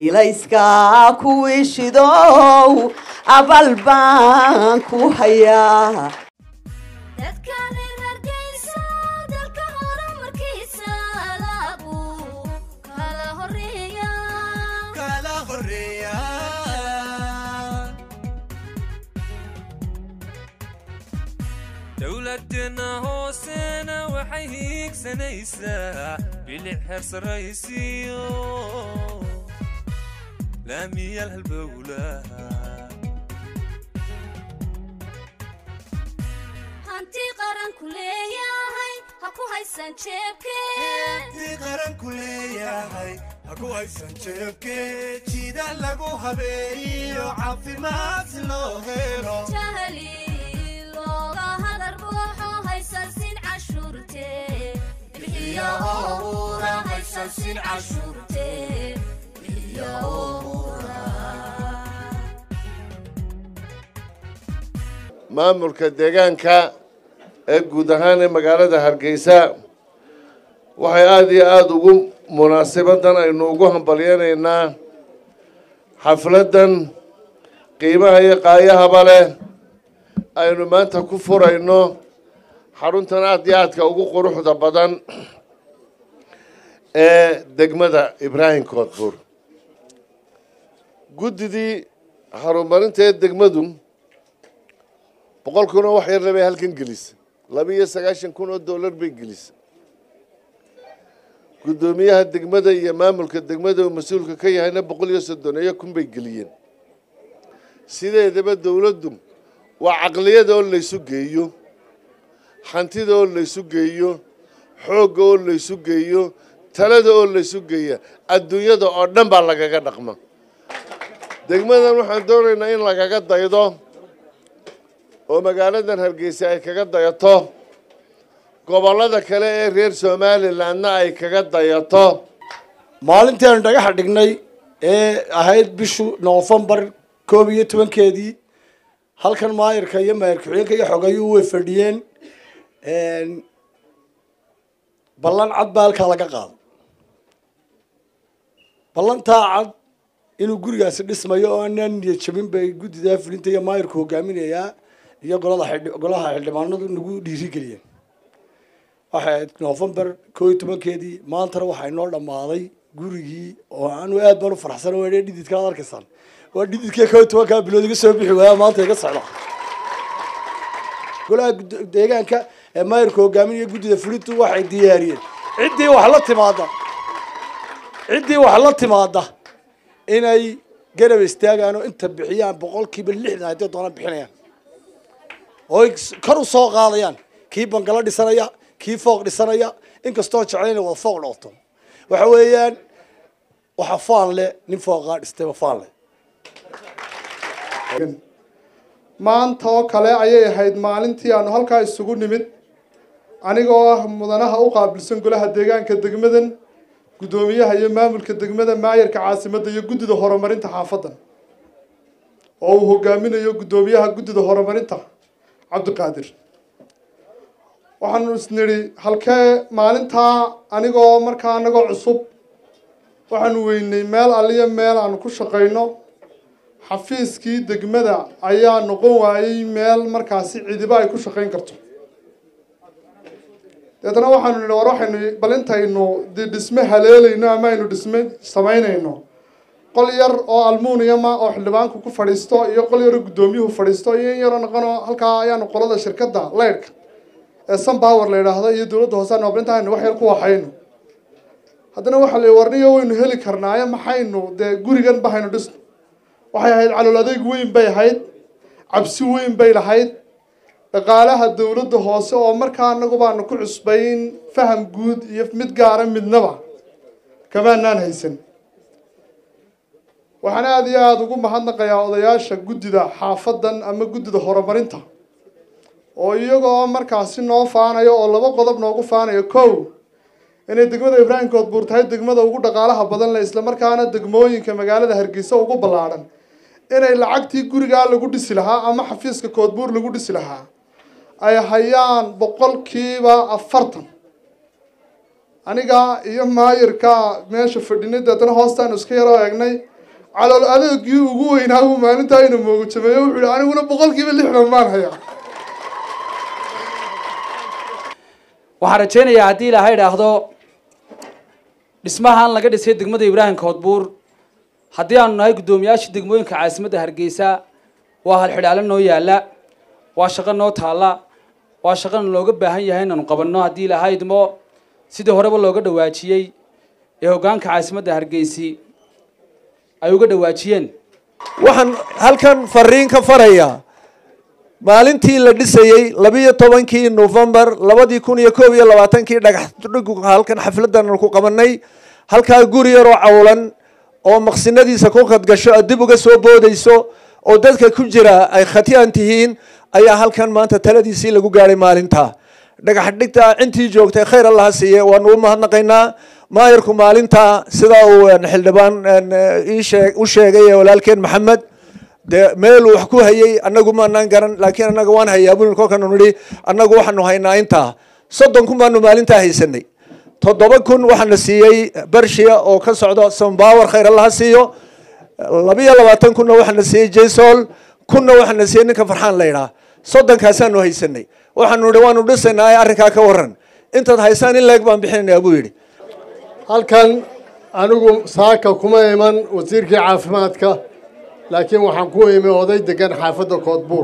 ilayska kuwii shidow abal baan ku hayaa dadka reer hargeysa dalka horumarkiisa laabuu kala horeeya kala horeeya dowladeenna hoosena waxay hiigsanaysaa bilic heer saraysiyo laamiyal halbowlaha hanti qaranku leeyahay ha ku haysan jeebkeen tii qaranku leeyahay ha ku haysan jeebkee jida lagu habeeyo caafimaad si loo helo jahli looga hadar buuxo haysan sin cashuurte bixiya owra haysan sin cashuurte bixiya owra maamulka deegaanka ee guud ahaan ee magaalada hargeysa waxay aada iyo aada ugu munaasabadan aynu ugu hambalyanaynaa xafladdan qiimaha iyo qaayahaba leh aynu maanta ku furayno xaruntan aada iyo aadka ugu quruxda badan ee degmada ibraahim koodbuur guddidii horumarinta ee degmadu boqol kun oo wax yarna bay halkan gelisa laba iyo sagaashan kun oo dollar bay gelisa guddoomiyaha degmada iyo maamulka degmada uu mas-uulka ka yahayna boqol iyo soddoneeyo kun bay geliyeen sideedaba dowladdu waa caqliyada oo laysu geeyo hantida oo laysu geeyo xoogga oo laysu geeyo talada oo laysu geeya adduunyada oo dhan baa lagaga dhaqma degmadan waxaan doonaynaa in lagaga daydo oo magaaladan hargeysa ay kaga dayato gobollada kale ee reer somalilandna ay kaga dayato maalintii aanu dhagaxa dhignay ee ahayd bishu noofembar koob iyo tobankeedii halkan maayirka iyo maayir ku-xigeenka iyo xogayuu way fadhiyeen ballan cad baa halkaa laga qaado ballantaa cad inuu gurigaasi dhismayo oo aanaan niyad jabin bay guddidaa fulinta iyo maayirku hogaaminayaa iyo golada xildhi- golaha xildhibaanadu nagu dhiirigeliyeen waxay ahayd noofembar koo iyo tobankeedii maantana waxaa inoo dhammaaday gurigii oo aanu aad baan u faraxsan waa dhididka aad arkaysaan waa dhididkii koo iyo tobankaa bilood iga soo bixi waaya maanta iga socda golaha gud- deegaanka ee maayirka hogaaminaya guddida fulintu waxay diyaariyeen ciddii wax la timaada ciddii wax la timaada inay garab istaagaan oo inta bixiyaan boqolkiiba lixdan haddii doona bixinayaan oo ay kor u soo qaadayaan kii bangalo dhisanaya kii fooq dhisanaya inkastoo jeclayn inay wada fooq noqoto waxa weeyaan waxa faan leh nin fooqaa dhistayba faan leh maanta oo kale ayay ahayd maalintii aanu halkaa isugu nimid anigoo ah mudanaha u qaabilsan golaha deegaanka degmadan guddoomiyaha iyo maamulka degmada maayarka caasimadda iyo guddida horumarinta xaafaddan oo uu hogaaminayo guddoomiyaha guddida horumarinta cabdiqaadir waxaanu isnidhi halkee maalintaa anigoo markaa anagoo cusub waxaanu weynay meel aliyo meel aanu ku shaqayno xafiiskii degmada ayaa noqon waayey meel markaasi cidiba ay ku shaqayn karto deetana waxaanu nidhi war waxaynu bal intaynu dee dhisme haleelayno ama aynu dhisme samaynayno qol yar oo almuuniyama oo xildhibaanku ku fadhiisto iyo qol yaroo guddoomiyuhu fadhiisto iyo in yaroo noqonoo halkaa ayaanu qolada shirkadda leydhka ee sunpower la yidhaahdo iyo dowladda hoose aanu bal intaynu wax yar ku waxayno haddana waxaa la warniyo waynu heli karnaaye maxaynu dee gurigan bahaynu dhisno waxay ahayd calool adeeg weyn bay ahayd cabsi weyn bay lahayd dhaqaalaha dowladda hoose oo markaa anagu baanu ku cusbayn faham guud iyo mid gaara midnaba kamaanaan haysan waxaan aada iyo aada ugu mahadnaqayaa odayaasha guddida xaafaddan ama guddida horumarinta oo iyagoo markaasi noo faanayo oo laba qodob noogu faanayo kow inay degmada ibraahim koodbuur tahay degmada ugu dhaqaalaha badan leh islamarkaana degmooyinka magaalada hargeysa ugu ballaadhan inay lacagtii gurigaa lagu dhisi lahaa ama xafiiska koodbuur lagu dhisi lahaa ay hayaan boqolkiiba afartan aniga iyo maayirka meesha fadhinay deetana hoostaanu iska yaroo eegnay calool adeegii ugu weynaa buu maalintaa ina moogajameeyo wuxuu yihi aniguna boqolkiiba lixdan baan hayaa waxaan rajaynayaa haddii ilaahay idhaahdo dhismahan laga dhisay degmada ibraahim koodbuur haddii aanu nahay guddoomiyaashii degmooyinka caasimadda hargeysa waa halxidhaalo noo yaala waa shaqo noo taalla waa shaqana looga baahan yahay inaanu qabanno haddii ilaahay idmo sidii horeba looga dhawaajiyey ee hoggaanka caasimadda hargeysi ay uga dhawaajiyeen waxaan halkan fariin ka farayaa maalintii la dhisayey labiyo tobankii novembar labadii kun iyo koob iyo labaatankii dhagax dhigu halkan xafladan ku qabanay halkaa guri yaroo cawlan oo maqsinadiisa ku khadgasho aad dib uga soo boodayso oo dadka ku jira ay khatiyan tihiin ayaa halkan maanta taladiisii lagu gaadhay maalinta dhagax dhigta intii joogtay khayr allaha siiye waanu u mahadnaqaynaa maayarku maalinta sidaa uu xildhibaan u sheegay ee walaalkeen maxamed dee meeluu wax ku hayay annagu maanaan garan laakiin annaga waan hayaa buli kolkanu nidhi annagu waxaanu haynaa intaa soddon kun baanu maalintaa haysanay toddoba kun waxaana siiyey bershiya oo ka socda sombawer khayr allaha siiyo labiyo labaatan kunna waxaana siiyey jasol kunna waxaana siiyey ninka farxaan la yidhaha soddonkaasaanu haysanay waxaanu nidhi waanu dhisaynaa arrinkaa ka waran intaad haysaan in leeg baan bixinaynaa buu yidhi halkan anigu saaka kuma iman wasiirkii caafimaadka laakiin waxaan ku imi oday degan xaafadda koodbuur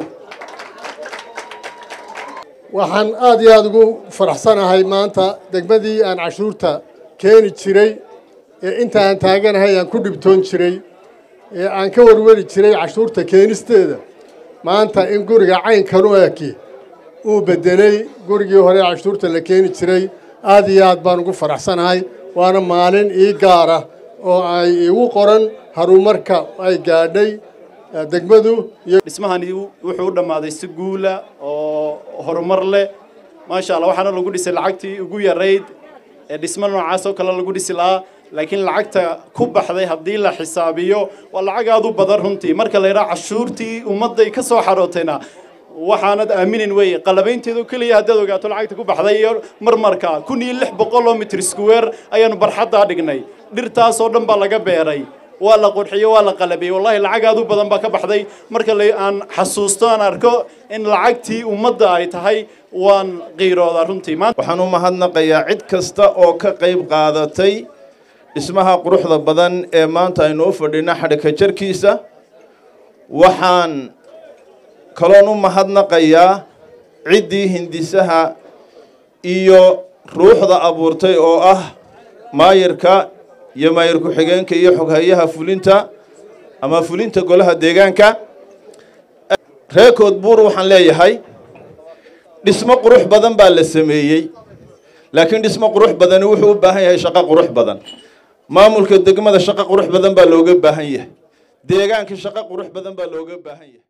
waxaan aada iyo aada ugu faraxsanahay maanta degmadii aan cashuurta keeni jiray ee inta aan taaganahay aan ku dhibtoon jiray ee aan ka warwari jiray cashuurta keenisteeda maanta in guriga caynkan u eki uu beddelay gurigii hore cashuurta la keeni jiray aada iyo aad baan ugu faraxsanahay waana maalin ii gaara oo ay igu qoran harumarka ay gaadhay degmadu iyo dhismahani wuxuu u dhammaaday si guula oo horumar leh maasha allah waxaana lagu dhisay lacagtii ugu yarayd ee dhismo noocaas oo kale lagu dhisi lahaa laakiin lacagta ku baxday haddii la xisaabiyo waa lacag aada u badan runtii marka la yidhaha cashuurtii ummadday ka soo xarootayna waxaanad aaminin weye qalabaynteedu keliya haddaad ogaato lacagta ku baxday iyo marmarka kun iyo lix boqol oo mitr square ayaanu barxaddaa dhignay dhirtaas oo dhan baa laga beeray waa la qurxiyey waa la qalabiyey wallahi lacag aad u badan baa ka baxday marka la aan xasuusto aan arko in lacagtii ummadda ay tahay waan qiiroodaa runtii waxaan u mahadnaqayaa cid kasta oo ka qayb qaadatay dhismaha quruxda badan ee maanta aynu u fadhina xadhika jarkiisa waxaan kaloon u mahadnaqayaa ciddii hindisaha iyo ruuxda abuurtay oo ah maayirka iyo maayir ku-xigeenka iyo xoghayaha fulinta ama fulinta golaha deegaanka reekood buur waxaan leeyahay dhismo qurux badan baa la sameeyey laakiin dhismo qurux badani wuxuu u baahan yahay shaqo qurux badan maamulka degmada shaqo qurux badan baa looga baahan yahay deegaanka shaqo qurux badan baa looga baahan yahay